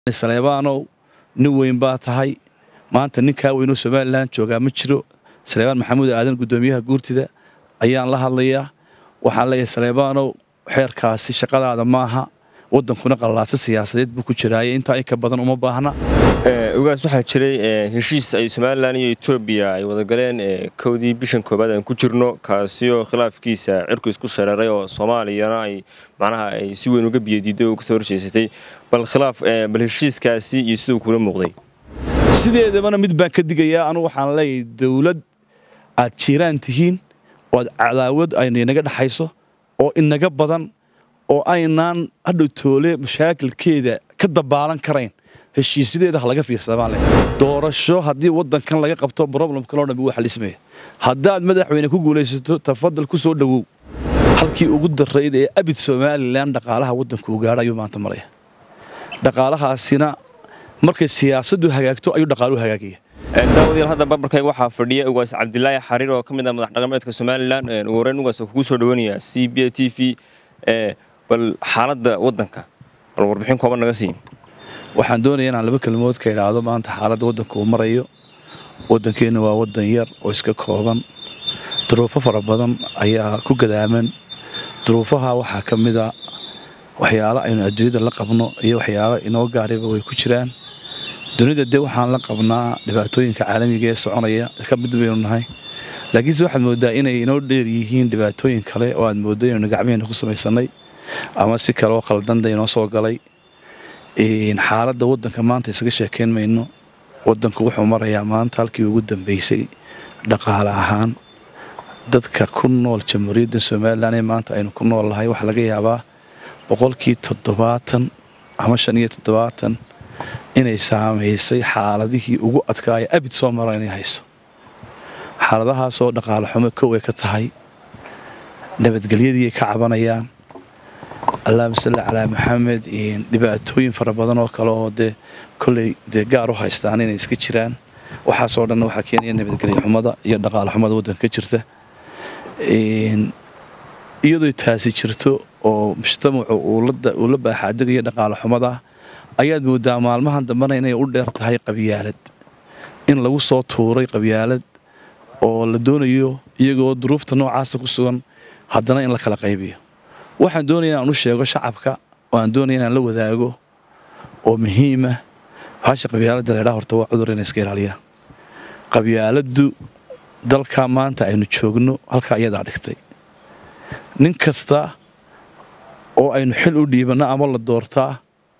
saleebaanow nin weyn baa tahay maanta ninkaa weynoo somalilan joogaa ma jiro saleebaan maxamuud aadan guddoomiyaha guurtida ayaan la hadlayaa waxaan leeyahay saleebaanow xeerkaasi shaqadaada maaha waddankuna qallaasa siyaasadeed buu ku jiraaye intaa in ka badan uma baahna ogaas waxaa jiray heshiis ay somalilan iyo etoobiya ay wadagaleen kowdii bishan koobaad aan ku jirno kaasi oo khilaafkiisa cirku isku shareeray oo soomaaliyana ay macnaha ay si weyn uga biyadiiday oo kasoo horjeesatay bal khilaaf bal heshiiskaasi iyo siduu kula muuqday sideedabana mid baan ka digayaa anugu waxaan leeyahay dowlad aad jiiraan tihiin oo aad cadaawad aynu inaga dhexayso oo inaga badan oo aynaan hadhow toole mashaakilkeeda ka dabaalan karayn heshiisyadeeda ha laga fiirsamaan doorasho haddii waddankan laga qabto broblemkanoo dhan wuu xalismaya haddaad madaxweyne ku guulaysato tafadal ku soo dhowow halkii ugu darayd ee abid somalilan dhaqaalaha waddanku u gaadha ayuu maanta maraya dhaqaalahaasina markay siyaasaddu hagaagto ayuu dhaqaaluhu hagaagaya daawadayaal hadda barbarkayga waxaa fadhiya ugaas cabdilaahi xariir oo ka mid ah madax dhaqameedka somalilan ugu horeyn ugaas oo kugu soo dhawanayaa c b a t v bal xaaladda waddanka bal warbixin kooban naga siin waxaan doonaya inaan laba kelmood ka idhaahdo maanta xaaladda waddanka uu marayo waddankeenna waa waddan yar oo iska kooban duruufo fara badan ayaa ku gadaaman duruufaha waxaa ka mid a waxyaalo aynu adduunyada la qabno iyo waxyaalo inoo gaariba way ku jiraan dunida dee waxaan la qabnaa dhibaatooyinka caalamiga ee soconaya ka mid baynu nahay laakiinse waxaad mooddaa inay inoo dheer yihiin dhibaatooyin kale oo aad mooddo inaynu gacmiheenna ku samaysannay ama si kale oo khaldanda inoo soo galay xaaladda waddanka maanta isaga sheekayn mayno waddanku wuxuu marayaa maanta halkii ugu dambaysay dhaqaale ahaan dadka ku nool jamhuuriyadda somalilan ee maanta aynu ku nool nahay waxaa laga yaabaa boqolkii toddobaatan ama shan iyo toddobaatan inay saamaysay xaaladihii ugu adkaaya abid soo mara inay hayso xaaladahaasoo dhaqaale xumo kow ay ka tahay nabadgelyadii ay ka cabanayaan allahuma salli calaa maxamed dhibaatooyin fara badan oo kale oo dee kolley dee gaar u haystaan inay iska jiraan waxaasoo dhanna waxaa keenaya nabadgelya xumada iyo dhaqaale xumada waddanka ka jirta iyadoo taasi jirto oo mujtamacu uu la baaxaadegaya dhaqaale xumada ayaad moodaa maalmahan dambena inay u dheer tahay qabyaalad in lagu soo tuuray qabyaalad oo la doonayo iyagoo duruufta noocaasa ku sugan haddana in la kala qaybiyo waxaan doonaya inaan u sheego shacabka oo aan doonaya inaan la wadaago oo muhiima bahasha qabyaaladda laydhaa horta waa cudur inay iska ilaaliyaan qabyaaladdu dalka maanta aynu joogno halkaa iyadaa dhigtay nin kasta oo aynu xil u dhiibanno ama la doortaa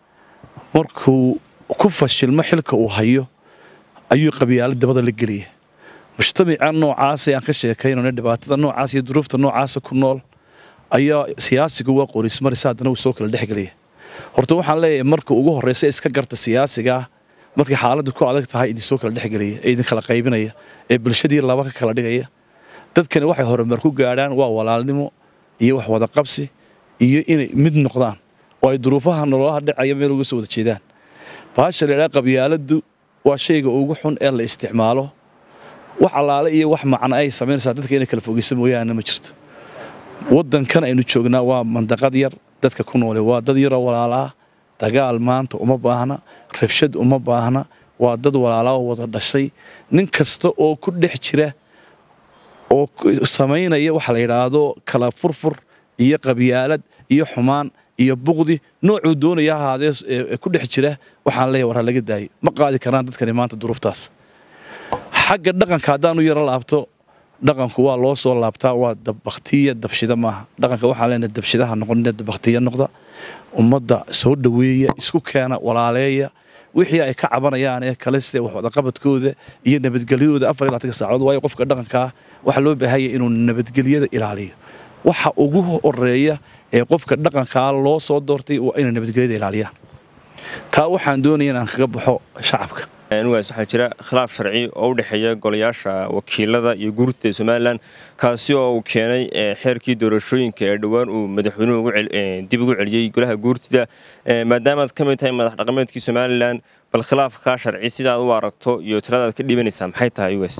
markuu ku fashilmo xilka uu hayo ayuu qabyaalad dabada la geliya mujtamaca noocaasa aan ka sheekaynayno dhibaatada noocaas iyo duruufta noocaasa ku nool ayaa siyaasigu waa qorismarisa haddana uu soo kala dhexgelaya horta waxaan leeyahay marka ugu horraysa iska garta siyaasigaa markay xaaladdu ku adag tahay idinsoo kala dhexgelaya ee idinkala qaybinaya ee bulshadii laba ka kala dhigaya dadkani waxay horumar ku gaadhaan waa walaalnimo iyo wax wada qabsi iyo inay mid noqdaan oo ay duruufaha nololaha dhacaya meel uga soo wada jeedaan bahasha laydhaha qabyaaladdu waa shayga ugu xun ee la isticmaalo wax allaale iyo wax macno ay samaynaysaa dadka inay kala fogeysa mooyaane ma jirto waddankan aynu joognaa waa mandaqad yar dadka ku noole waa dad yaroo walaalaa dagaal maanta uma baahna rabshad uma baahna waa dad walaalaa oo wada dhashay nin kasta oo ku dhex jira oo samaynaya waxa la yidhaahdo kala furfur iyo qabyaalad iyo xumaan iyo buqdi noocuu doonaya ahaadee ee ku dhex jira waxaan leeyahay war ha laga daayo ma qaadi karaan dadkani maanta duruuftaas xagga dhaqanka haddaanu yaro laabto dhaqanku waa loo soo laabtaa waa dabbaktiya dabshida maaha dhaqanka waxaan leenahay dabshidaha noqonina dabbaktiya noqda ummadda soo dhoweeya isku keena walaaleeya wixii ay ka cabanayaan ee kale sida wax wadaqabadkooda iyo nabadgelyadooda afar iyo labaatan saacadood waayo qofka dhaqankaa waxaa loo baahanya inuu nabadgelyada ilaaliyo waxa ugu horeeya ee qofka dhaqankaa loo soo doortay waa inay nabadgelyada ilaaliyaan taa waxaan doonaya inaan kaga baxo shacabka nugaas waxaa jira khilaaf sharci oo u dhexeeya golayaasha wakiilada iyo guurta ee somalilan kaasi oo uu keenay xeerkii doorashooyinka ee dhowaan uu madaxweynuhu dib ugu celiyey golaha guurtida maadaamaad ka mid tahay madax dhaqameedkii somalilan bal khilaafkaa sharci sidaad u aragto iyo taladaad ka dhiibanaysaa maxay tahay ugaas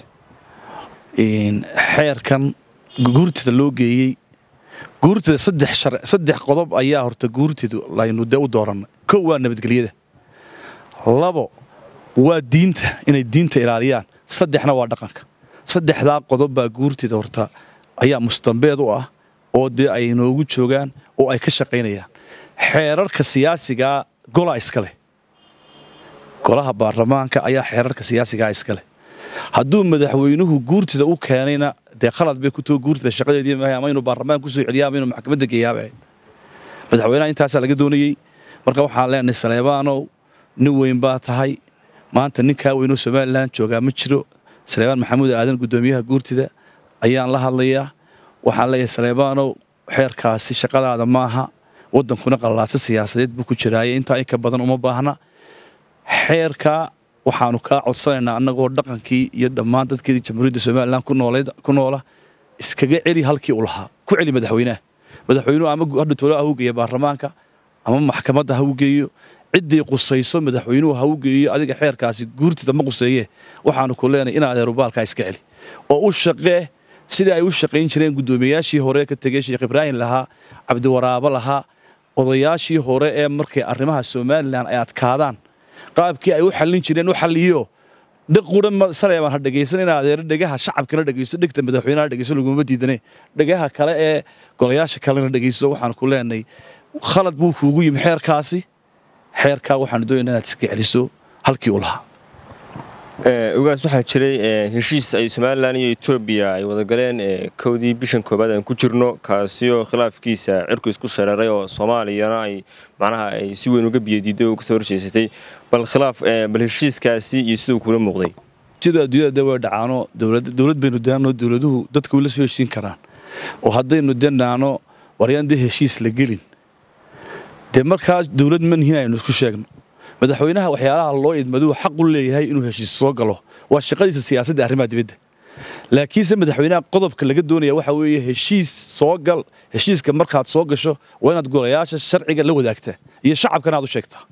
xeerkan guurtida loo geeyey guurtida saddex qodob ayaa horta guurtidu laynu de u doorannay kow waa nabadgelyada labo waa diinta inay diinta ilaaliyaan saddexna waa dhaqanka saddexdaa qodob baa guurtida horta ayaa mustambeed u ah oo dee ay inoogu joogaan oo ay ka shaqaynayaan xeerarka siyaasigaa golaa iska leh golaha baarlamaanka ayaa xeerarka siyaasigaa iska leh hadduu madaxweynuhu guurtida u keenayna dee khalad bay ku too guurtida shaqadeedii maahay ama inuu baarlamaanka kusoo celiya ama inuu maxkamadda geeyaaba madaxweynaha intaasaa laga doonayey marka waxaan leenahay saleebaanow nin weyn baa tahay maanta ninkaa weynoo somalilan joogaa ma jiro saleebaan maxamuud aadan guddoomiyaha guurtida ayaan la hadlayaa waxaan leeyahay saleebaanow xeerkaasi shaqadaada maaha waddankuna qallaasa siyaasadeed buu ku jiraaye intaa in ka badan uma baahna xeerkaa waxaanu kaa codsanaynaa annagoo dhaqankii iyo dhammaan dadkeedii jamhuuriyadda somalilan ku noola iskaga celi halkii u lahaa ku celi madaxweynaha madaxweynuhu ama hadha toolo ha u geeya baarlamaanka ama maxkamadda ha u geeyo ciddii qusayso madaxweynuhu ha u geeyo adiga xeerkaasi guurtida ma quseeye waxaanu ku leenahay in adeerubaalkaa iska celi oo u shaqee sidii ay u shaqayn jireen guddoomiyayaashii hore ka tegey sheekh ibraahim lahaa cabdiwaraabo lahaa odayaashii hore ee markay arrimaha somalilan ay adkaadaan qaabkii ay u xallin jireen u xalliyo dhaqura saleebaan ha dhegaysan in adeero dhegaha shacabkana dhegayso dhegta madaxweynaha dhegayso laguma diidane dhegaha kale ee golayaasha kalena dhegayso waxaan ku leenahay khalad buu kuugu yimi xeerkaasi xeerkaa waxaanu doonayna inaad iska celiso halkii u lahaa ogaas waxaa jiray heshiis ay somalilan iyo etoobiya ay wadagaleen kowdii bishan koobaad aan ku jirno kaasi oo khilaafkiisa cirku isku shareeray oo soomaaliyana ay macnaha ay si weyn uga biyadiiday oo kasoo horjeesatay bal khilaaf bal heshiiskaasi iyo siduu kula muuqday sidoo adduunyada de way dhacaano dowlad baynu daano dowladuhu dadka way la soo heshiin karaan oo haddaynu danaano waryaan dee heshiis la gelin dee markaa dowlad ma nihin aynu isku sheegno madaxweynaha waxyaalaha loo idmaduu xaq u leeyahay inuu heshiis soo galo waa shaqadiisa siyaasadda arrimaha dibadda laakiinse madaxweynaha qodobka laga doonaya waxa weeye heshiis soo gal heshiiska markaad soo gasho waa inaad golayaasha sharciga la wadaagtaa iyo shacabkana aad u sheegtaa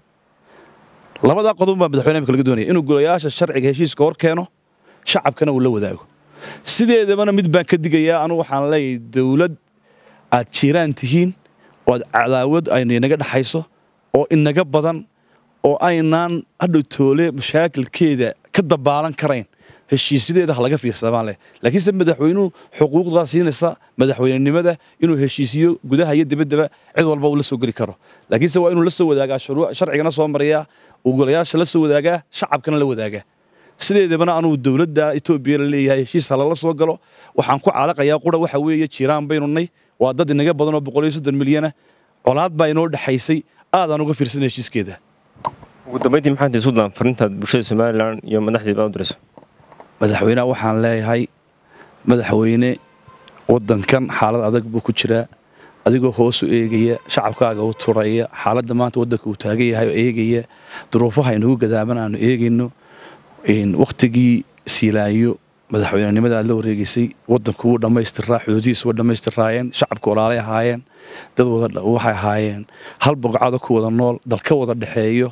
labadaa qodob baa madaxweynaha imika laga doonaya inuu golayaasha sharciga heshiiska hor keeno shacabkana uu la wadaago sideedabana mid baan ka digayaa anu waxaan leeyahay dowlad aad jiiraan tihiin oo aad cadaawad aynu inaga dhexayso oo inaga badan oo aynaan hadhow toole mashaakilkeeda ka dabaalan karayn heshiisyadeeda ha laga fiirsamaan leh laakiinse madaxweynuhu xuquuqdaa siinaysa madaxweynenimada inuu heshiisiyo gudaha iyo dibaddaba cid walba uu la soo geli karo laakiinse waa inuu la soo wadaagaa sharcigana soo mariyaa uu golayaasha la soo wadaagaa shacabkana la wadaagaa sideedabana anuu dowladda etoobiya la leeyahay heshiis halala soo galo waxaan ku caalaqayaa qura waxa weeye jiiraan baynu nay waa dad inaga badan oo boqol iyo soddon milyana colaad baa inoo dhexaysay aadaan uga fiirsan heshiiskeeda ugu dambayntii maxaad isu daan farintaad bulshada somalilan iyo madaxdeeda u dirayso madaxweynaha waxaan leeyahay madaxweyne waddankan xaalad adag buu ku jiraa adigoo hoos u eegaya shacabkaaga u turaya xaaladda maanta waddanka uu taagan yahay oo eegaya duruufaha inagu gadaaban aanu eegayno wakhtigii siilaayo madaxweynenimada aad la wareegaysay waddanku wuu dhammaystiraa xuduudihiisu waa dhammaystiraayeen shacabka walaalay ahaayeen dad waxay ahaayeen hal boqocada ku wada nool dal ka wada dhexeeyo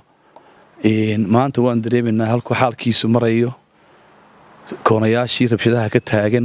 maanta waan dareemaynaa halkuu xaalkiisu marayo koonayaashii rabshadaha ka taagan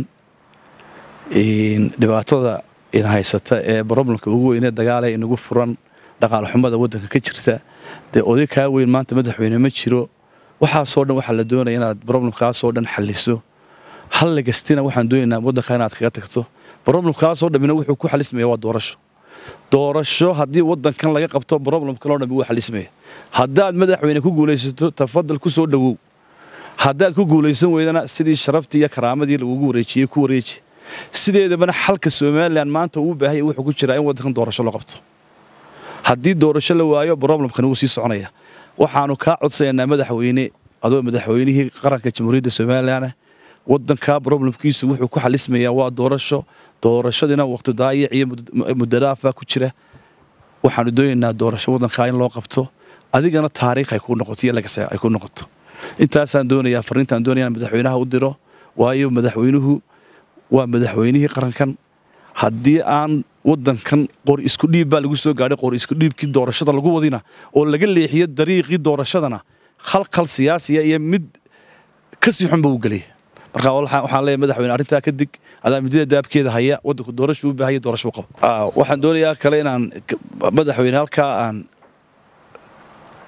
dhibaatada ina haysata ee broblemka ugu weynee dagaalee inagu furan dhaqaalxumada waddanka ka jirta dee oday kaa weyn maanta madaxweyne ma jiro waxaasoo dhan waxaa la doonaya inaad broblemkaasoo dhan xalliso halligastina waxaan doonaynaa waddanka inaad kaga tagto broblemkaasoo dhammina wuxuu ku xalismaya waa doorasho doorasho haddii waddankan laga qabto broblemkanoo dhammi wuu xalismaya haddaad madaxweyne ku guulaysato tafadal ku soo dhowow haddaad ku guulaysan weydana sidii sharaftii iyo karaamadii lagugu wareejiyey ku wareeji sideedabana xalka somalilan maanta uu baahaya wuxuu ku jiraa in waddankan doorasho loo qabto haddii doorasho la waayo broblemkan wuu sii soconaya waxaanu kaa codsanaynaa madaxweyne adoo madaxweynihii qaranka jamhuuriyadda somalilan waddankaa broblemkiisu wuxuu ku xalismayaa waa doorasho doorashadiina waqti daayac iyo muddadaafbaa ku jira waxaanu doonaynaa doorasho waddankaa in loo qabto adigana taariikh ay ku noqoto iyo lagas ay ku noqoto intaasaan doonayaa farriintaan doonaya in madaxweynaha u diro waayo madaxweynuhu waa madaxweynihii qarankan haddii aan waddankan qori isku dhiib baa lagu soo gaadhay qori isku dhiibkii doorashada lagu wadina oo laga leexiyo dariiqii doorashadana khalkhal siyaasiya iyo mid kasii xunba u gelaya marka waxaan leeyahay madaxweyne arrintaa ka dig adaa muddada daabkeeda haya waddanku doorashu u baahaya doorasho u qabo waxaan doonayaa kale inaan madaxweyne halkaa aan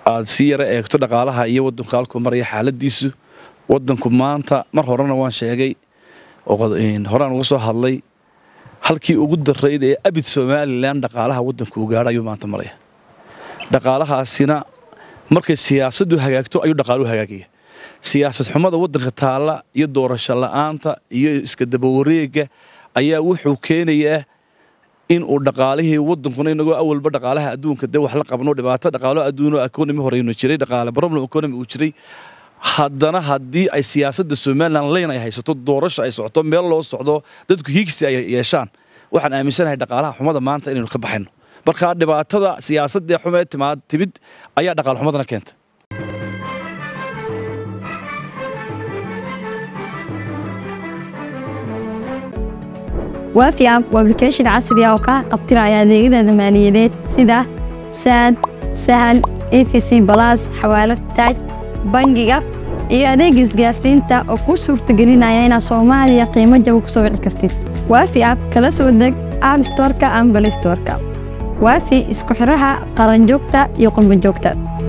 aad si yara eegto dhaqaalaha iyo waddanku halkuu maraya xaaladiisu waddanku maanta mar horena waan sheegay horaan uga soo hadlay halkii ugu darayd ee abid somalilan dhaqaalaha waddanku u gaadha ayuu maanta maraya dhaqaalahaasina markay siyaasaddu hagaagto ayuu dhaqaaluhu hagaagaya siyaasad xumada waddanka taalla iyo doorasho la'aanta iyo iska dabawareega ayaa wuxuu keenayaa in uu dhaqaalihii waddankuna inagoo awalba dhaqaalaha adduunka dee wax la qabno dhibaato dhaqaalo adduuno economy horeynu jiray dhaqaale problem economy uu jiray haddana haddii ay siyaasadda somalilan leyn ay haysato doorasho ay socoto meel loo socdo dadku hiigsi ay yeeshaan waxaan aaminsanahay dhaqaalaha xumada maanta inaynu ka baxayno markaa dhibaatada siyaasadee xumee timaad timid ayaa dhaqaal xumadana keenta waafi app waa application casri ah oo kaa qabtiraya adeegyada maaliyadeed sida saad sahal efc balas xawaalad taaj bangiga iyo adeega isgaarsiinta oo kuu suurtagelinaya inaad soomaaliya qiimo jaba ku soo wici kartid waafi app kala soo deg app storka ama balistorka waafi isku xidhaha qaranjoogta iyo qurbanjoogta